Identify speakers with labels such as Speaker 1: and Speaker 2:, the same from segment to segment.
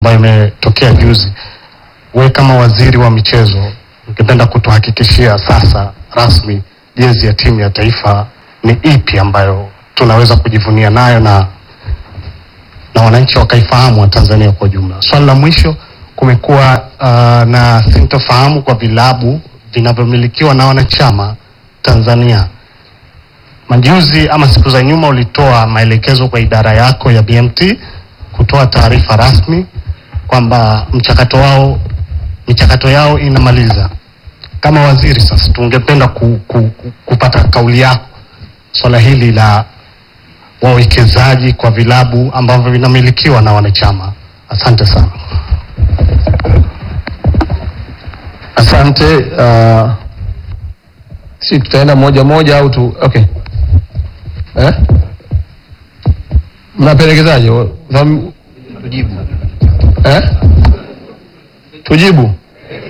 Speaker 1: ambayo imetokea juzi, we kama waziri wa michezo, ungependa kutuhakikishia sasa rasmi jezi ya timu ya taifa ni ipi ambayo tunaweza kujivunia nayo na na wananchi wakaifahamu wa Tanzania kwa ujumla. Swali la mwisho, kumekuwa uh, na sintofahamu kwa vilabu vinavyomilikiwa na wanachama Tanzania. Majuzi ama siku za nyuma ulitoa maelekezo kwa idara yako ya BMT kutoa taarifa rasmi kwamba mchakato wao michakato yao inamaliza. Kama waziri sasa, tungependa ku, ku, ku, kupata kauli yako swala hili la wawekezaji kwa vilabu ambavyo vinamilikiwa na wanachama. Asante sana.
Speaker 2: Asante. Uh, si tutaenda moja moja au tu okay. Eh? Mnapelekezaje? Dham- Eh? Tujibu.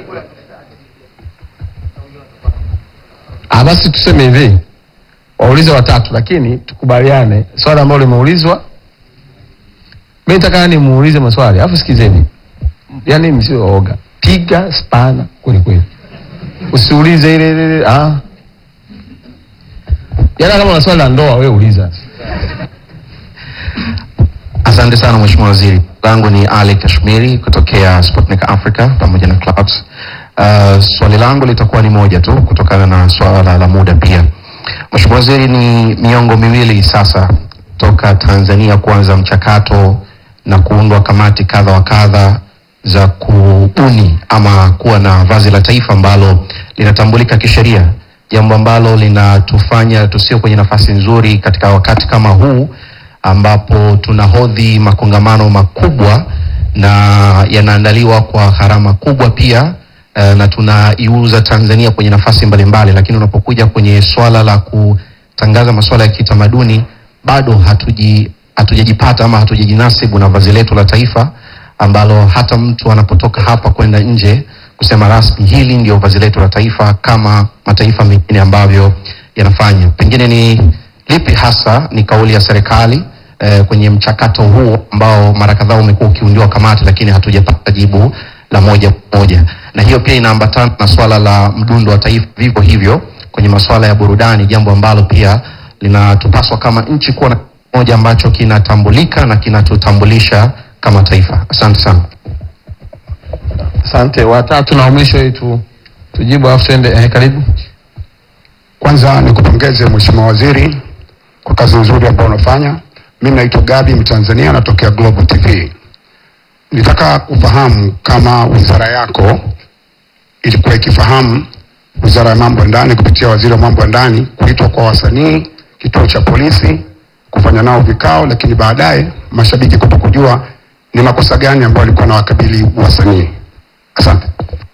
Speaker 2: Ah, basi tuseme hivi, waulize watatu, lakini tukubaliane swali ambalo limeulizwa. Mimi nataka nimuulize maswali, alafu sikizeni, yaani msio waoga, piga spana kweli kweli, usiulize ile ile ile, ah. Yaani kama una swali la ndoa wewe uliza.
Speaker 3: Asante sana Mheshimiwa Waziri. Langu ni Ali Kashmiri kutokea Sputnik Africa pamoja na Clouds. Uh, swali langu litakuwa ni moja tu kutokana na swala la muda pia. Mheshimiwa Waziri, ni miongo miwili sasa toka Tanzania kuanza mchakato na kuundwa kamati kadha wa kadha za kubuni ama kuwa na vazi la taifa ambalo linatambulika kisheria, jambo ambalo linatufanya tusio kwenye nafasi nzuri katika wakati kama huu ambapo tunahodhi makongamano makubwa na yanaandaliwa kwa gharama kubwa pia eh, na tunaiuza Tanzania kwenye nafasi mbalimbali, lakini unapokuja kwenye swala la kutangaza masuala ya kitamaduni bado hatuji hatujajipata ama hatujajinasibu na vazi letu la taifa ambalo hata mtu anapotoka hapa kwenda nje kusema rasmi hili ndio vazi letu la taifa kama mataifa mengine ambavyo yanafanya. Pengine ni lipi hasa ni kauli ya serikali eh, kwenye mchakato huu ambao mara kadhaa umekuwa ukiundiwa kamati, lakini hatujapata jibu la moja kwa moja, na hiyo pia inaambatana na swala la mdundo wa taifa vivyo hivyo kwenye masuala ya burudani, jambo ambalo pia linatupaswa kama nchi kuwa na moja ambacho kinatambulika na kinatutambulisha kama taifa. Asante sana.
Speaker 2: Asante. Watatu na wa mwisho ili tu tujibu alafu tuende eh, karibu.
Speaker 4: Kwanza nikupongeze Mheshimiwa Waziri kwa kazi nzuri ambayo unafanya. Mimi naitwa Gabi Mtanzania, natokea Global TV. Nitaka kufahamu kama wizara yako ilikuwa ikifahamu wizara ya mambo ya ndani kupitia waziri wa mambo ya ndani kuitwa kwa wasanii kituo cha polisi kufanya nao vikao, lakini baadaye mashabiki kuto kujua ni makosa gani ambayo walikuwa na wakabili wasanii. Asante.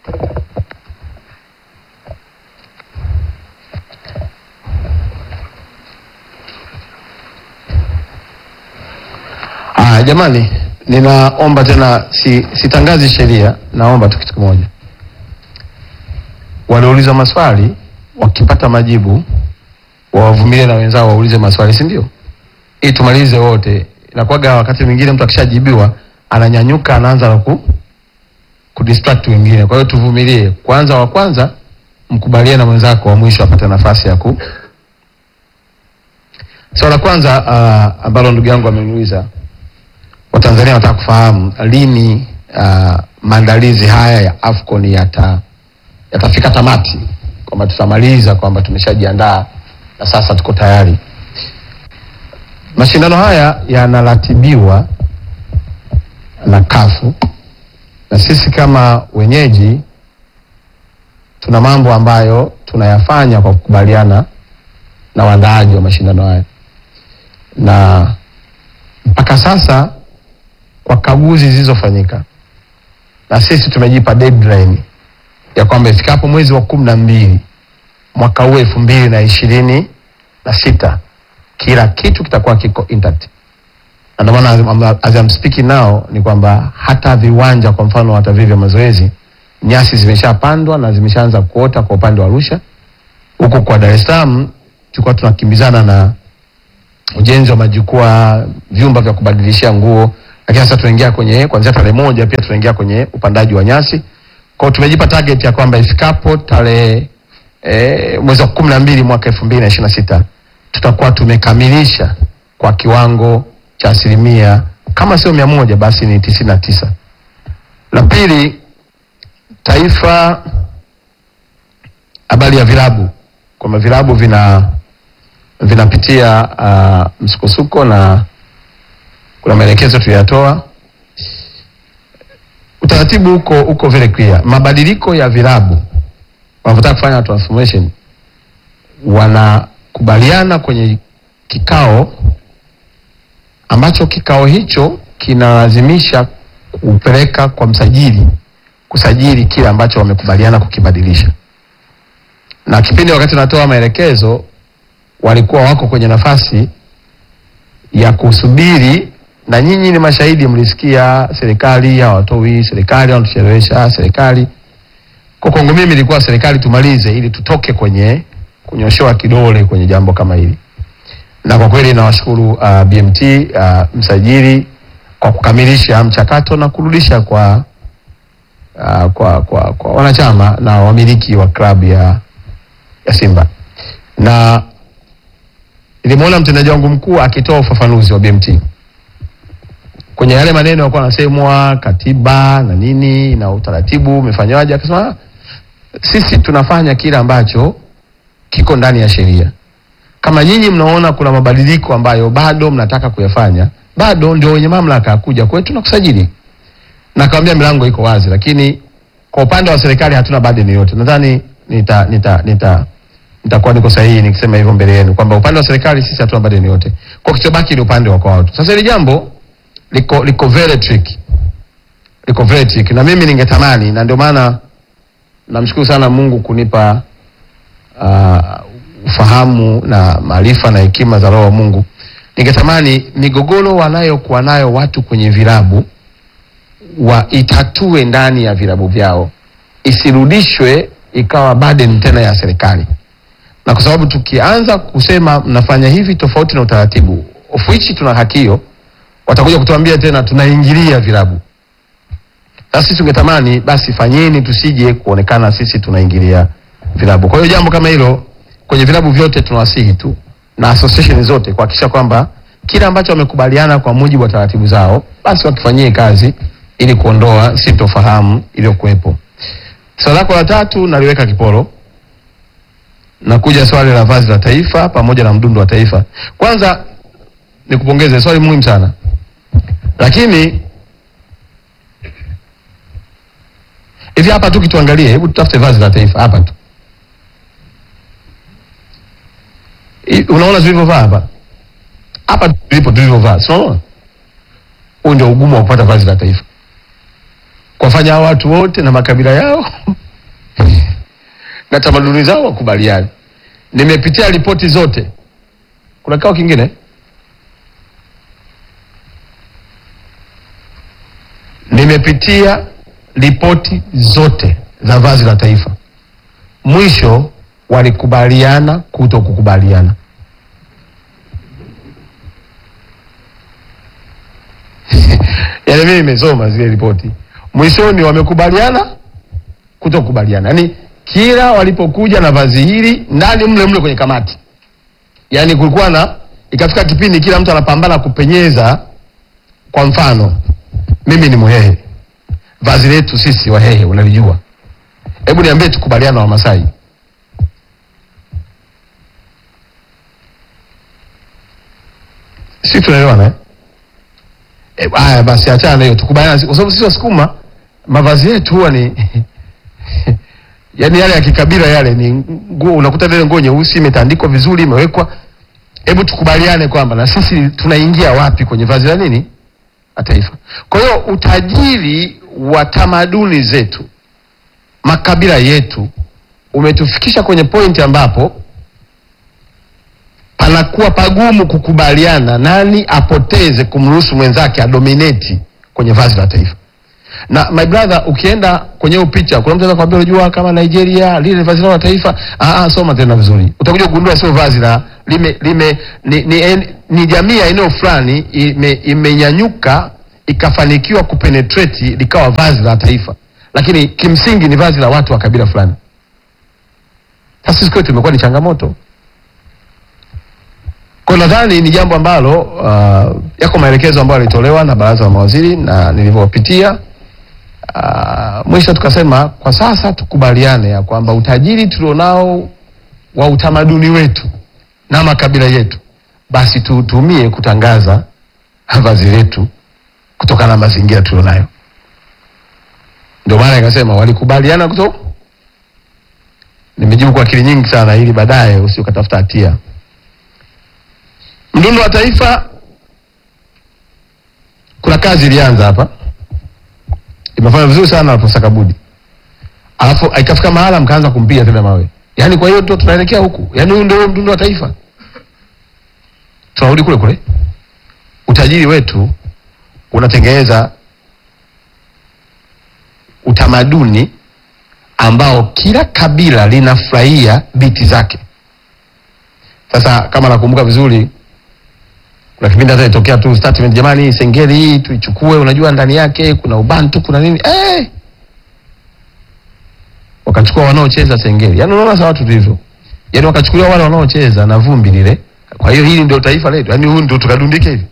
Speaker 2: Ah, jamani, ninaomba tena, si, sitangazi sheria, naomba tu kitu kimoja. Waliouliza maswali wakipata majibu wawavumilie na wenzao waulize maswali, si ndio? Ili tumalize wote. Inakuwaga wakati mwingine mtu akishajibiwa ananyanyuka anaanza na ku kudistract wengine. Kwa hiyo tuvumilie. Kwanza wa kwanza mkubalie na mwenzako wa mwisho apate nafasi ya ku Swala la kwanza uh, ambalo ndugu yangu ameniuliza Watanzania wanataka kufahamu lini uh, maandalizi haya ya AFCON yata yatafika tamati, kwamba tutamaliza, kwamba tumeshajiandaa na sasa tuko tayari. Mashindano haya yanaratibiwa na kafu na sisi kama wenyeji tuna mambo ambayo tunayafanya kwa kukubaliana na waandaaji wa mashindano haya, na mpaka sasa kwa kaguzi zilizofanyika na sisi tumejipa deadline ya kwamba ifikapo mwezi wa kumi na mbili mwaka huu elfu mbili na ishirini na sita kila kitu kitakuwa kiko intact, na ndio maana as- as I'm speaking now ni kwamba hata viwanja kwa mfano hata vile vya mazoezi nyasi zimeshapandwa na zimeshaanza kuota kwa upande wa Arusha. Huku kwa Dar es Salaam tulikuwa tunakimbizana na ujenzi wa majukwaa, vyumba vya kubadilishia nguo, lakini sasa tunaingia kwenye kuanzia tarehe moja pia tunaingia kwenye upandaji wa nyasi. Kwa hiyo tumejipa target ya kwamba ifikapo tarehe e, mwezi wa kumi na mbili mwaka elfu mbili na ishirini na sita tutakuwa tumekamilisha kwa kiwango cha asilimia kama sio mia moja basi ni tisini na tisa. La pili, taifa, habari ya vilabu, kwamba vilabu vina vinapitia uh, msukosuko na kuna maelekezo tuliyatoa. Utaratibu uko uko very clear. Mabadiliko ya vilabu wanavyotaka kufanya transformation, wanakubaliana kwenye kikao ambacho kikao hicho kinalazimisha kupeleka kwa msajili kusajili kile ambacho wamekubaliana kukibadilisha. Na kipindi wakati natoa maelekezo, walikuwa wako kwenye nafasi ya kusubiri, na nyinyi ni mashahidi, mlisikia serikali hawatoi, serikali wanatuchelewesha, serikali kwa kwangu mimi ilikuwa serikali tumalize ili tutoke kwenye kunyoshewa kidole kwenye jambo kama hili, na kwa kweli nawashukuru uh, BMT uh, msajili kwa kukamilisha mchakato na kurudisha kwa, uh, kwa, kwa, kwa wanachama na wamiliki wa klabu ya, ya Simba na nilimwona mtendaji wangu mkuu akitoa ufafanuzi wa BMT kwenye yale maneno yalikuwa yanasemwa katiba na nini na utaratibu umefanywaje, akasema "Ah, sisi tunafanya kile ambacho kiko ndani ya sheria. Kama nyinyi mnaona kuna mabadiliko ambayo bado mnataka kuyafanya, bado ndio wenye mamlaka ya kuja kwetu na kusajili. Na kaambia milango iko wazi, lakini kwa upande wa serikali hatuna burden yoyote. Nadhani nita nita nita nitakuwa niko sahihi nikisema hivyo mbele yenu kwamba upande wa serikali sisi hatuna burden yoyote. Kwa kichobaki ni upande wa kwa watu. Sasa hili jambo liko liko very tricky, liko very tricky, na mimi ningetamani, na ndio maana namshukuru sana Mungu kunipa uh, ufahamu na maarifa na hekima za Roho wa Mungu. Ningetamani migogoro wanayokuwa nayo watu kwenye vilabu waitatue ndani ya vilabu vyao, isirudishwe ikawa burden tena ya serikali, na kwa sababu tukianza kusema mnafanya hivi tofauti na utaratibu, of which tuna haki hiyo, watakuja kutuambia tena tunaingilia vilabu. Sasa sisi tungetamani basi fanyeni, tusije kuonekana sisi tunaingilia vilabu. Kwa hiyo jambo kama hilo kwenye vilabu vyote tunawasihi tu na association zote kuhakikisha kwamba kile ambacho wamekubaliana kwa mujibu wa taratibu zao basi wakifanyie kazi ili kuondoa sintofahamu iliyokuwepo. Swali lako la tatu naliweka kiporo, nakuja swali la vazi la taifa pamoja na mdundo wa taifa. Kwanza nikupongeze, swali muhimu sana, lakini hivi hapa tu kituangalie, hebu tutafute vazi la taifa hapa tu. I- Unaona tulivyovaa hapa hapa tulipo tulivyovaa, si unaona? Huu ndio ugumu wa kupata vazi la taifa, kuwafanya hao watu wote na makabila yao na tamaduni zao wakubaliane. Nimepitia ripoti zote. Kuna kikao kingine nimepitia ripoti zote za vazi la taifa, mwisho walikubaliana kuto kukubaliana. Yaani mimi nimesoma zile ripoti, mwishoni wamekubaliana kuto kukubaliana, yaani kila walipokuja na vazi hili ndani mle mle kwenye kamati, yaani kulikuwa na ikafika kipindi kila mtu anapambana kupenyeza. Kwa mfano mimi ni Mhehe, vazi letu sisi Wahehe unalijua. Hebu niambie, tukubaliana na Wamasai si tunaelewana eh? Eh, haya basi achana na hiyo tukubaliana, kwa sababu sisi Wasukuma mavazi yetu huwa ni yaani yale ya kikabila yale ni nguo, unakuta ile nguo nyeusi imetandikwa vizuri, imewekwa. Hebu tukubaliane kwamba na sisi tunaingia wapi kwenye vazi la nini la taifa. Kwa hiyo utajiri wa tamaduni zetu, makabila yetu umetufikisha kwenye pointi ambapo panakuwa pagumu kukubaliana nani apoteze kumruhusu mwenzake adominate kwenye vazi la taifa. Na my brother, ukienda kwenye hiyo picha, kuna mtu anaweza kuambia unajua, kama Nigeria lile vazi lao la taifa. Ah, ah, soma tena vizuri, utakuja kugundua sio vazi la lime, lime ni, ni, en- ni jamii ya eneo fulani ime, imenyanyuka ikafanikiwa kupenetrate likawa vazi la taifa, lakini kimsingi ni vazi la watu wa kabila fulani. Sasa sisi kwetu imekuwa ni changamoto. Kwa nadhani ni jambo ambalo uh, yako maelekezo ambayo yalitolewa na baraza la mawaziri na nilivyopitia uh, mwisho tukasema kwa sasa tukubaliane ya kwamba utajiri tulionao wa utamaduni wetu na makabila yetu basi tuutumie kutangaza vazi letu kutokana na mazingira tulionayo. Ndio maana ikasema walikubaliana kuto, nimejibu kwa akili nyingi sana ili baadaye usiokatafuta hatia. Mdundo wa Taifa, kuna kazi ilianza hapa, imefanya vizuri sana na Profesa Kabudi, alafu ikafika mahala mkaanza kumpiga tena mawe. Yaani kwa hiyo ndio tunaelekea huku, yaani huu ndio mdundo wa taifa, tunarudi kule kule. Utajiri wetu unatengeneza utamaduni ambao kila kabila linafurahia biti zake. Sasa kama nakumbuka vizuri, kuna kipindi hata ilitokea tu statement, jamani, sengeli hii tuichukue, unajua ndani yake kuna ubantu kuna nini eh! wakachukua wanaocheza sengeli, yaani unaona sawa watu tulivyo, yaani wakachukuliwa wale wanaocheza na vumbi lile. Kwa hiyo hili ndio taifa letu, yaani huu ndio tukadundike hivi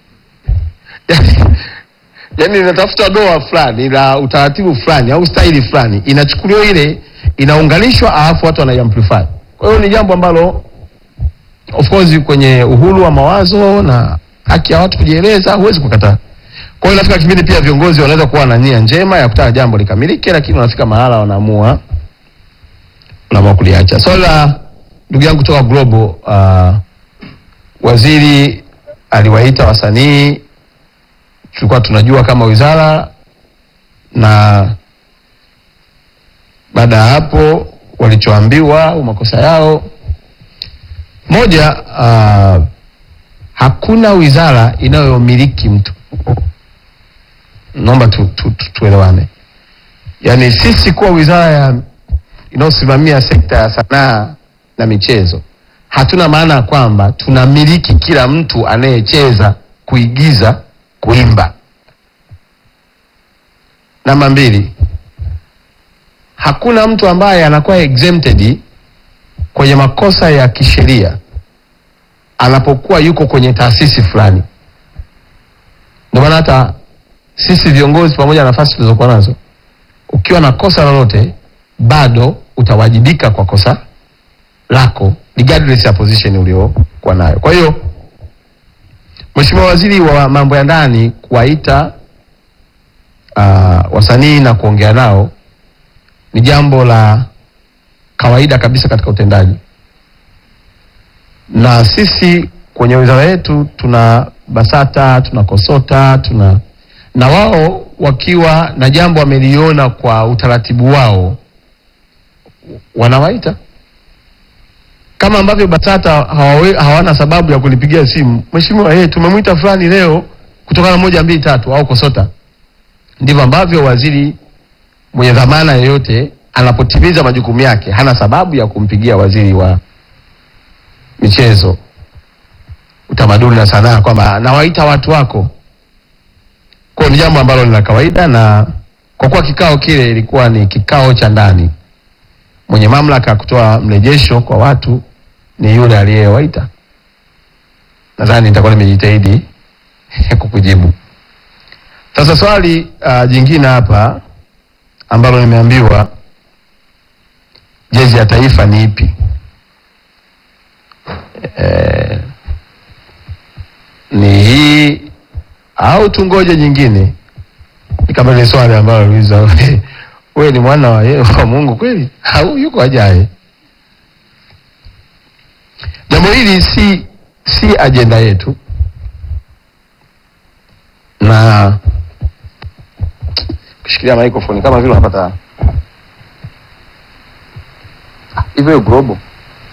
Speaker 2: yaani inatafuta doa fulani la utaratibu fulani au staili fulani, inachukuliwa ile inaunganishwa, alafu watu wanaiamplify. Kwa hiyo ni jambo ambalo of course kwenye uhuru wa mawazo na haki ya watu kujieleza huwezi kukataa. Kwa hiyo inafika kipindi pia viongozi wanaweza kuwa na nia njema ya kutaka jambo likamilike, lakini wanafika mahala wanaamua wanaamua kuliacha. Swali la ndugu yangu kutoka Global, uh, waziri aliwaita wasanii tulikuwa tunajua kama wizara, na baada ya hapo walichoambiwa au makosa yao moja, uh, hakuna wizara inayomiliki mtu. Naomba tu, tu, tu, tuelewane. Yaani sisi kuwa wizara ya inayosimamia sekta ya sanaa na michezo hatuna maana ya kwamba tunamiliki kila mtu anayecheza, kuigiza kuimba. Namba mbili, hakuna mtu ambaye anakuwa exempted kwenye makosa ya kisheria anapokuwa yuko kwenye taasisi fulani. Ndio maana hata sisi viongozi, pamoja na nafasi tulizokuwa nazo, ukiwa na kosa lolote, bado utawajibika kwa kosa lako regardless ya position uliokuwa nayo. Kwa hiyo Mheshimiwa Waziri wa Mambo ya Ndani kuwaita uh, wasanii na kuongea nao ni jambo la kawaida kabisa katika utendaji, na sisi kwenye wizara yetu tuna BASATA, tuna KOSOTA, tuna na wao wakiwa na jambo wameliona kwa utaratibu wao wanawaita kama ambavyo BASATA hawawe, hawana sababu ya kunipigia simu, mheshimiwa, hey, tumemwita fulani leo kutokana na moja mbili tatu, au KOSOTA. Ndivyo ambavyo waziri mwenye dhamana yoyote anapotimiza majukumu yake hana sababu ya kumpigia waziri wa michezo, utamaduni na sanaa kwamba nawaita watu wako. Kwa hiyo ni jambo ambalo ni la kawaida, na kwa kuwa kikao kile ilikuwa ni kikao cha ndani, mwenye mamlaka ya kutoa mrejesho kwa watu ni yule aliyewaita. Nadhani nitakuwa nimejitahidi kukujibu. Sasa swali uh, jingine hapa ambalo nimeambiwa jezi ya taifa ni ipi? E, ni hii au tungoje nyingine? Ni kama ile swali ambalo uliuliza wewe, wewe ni mwana wa, ye- wa Mungu kweli au yuko ajaye? Jambo hili si si ajenda yetu na kushikilia microphone kama vile unapata Ah, hivyo global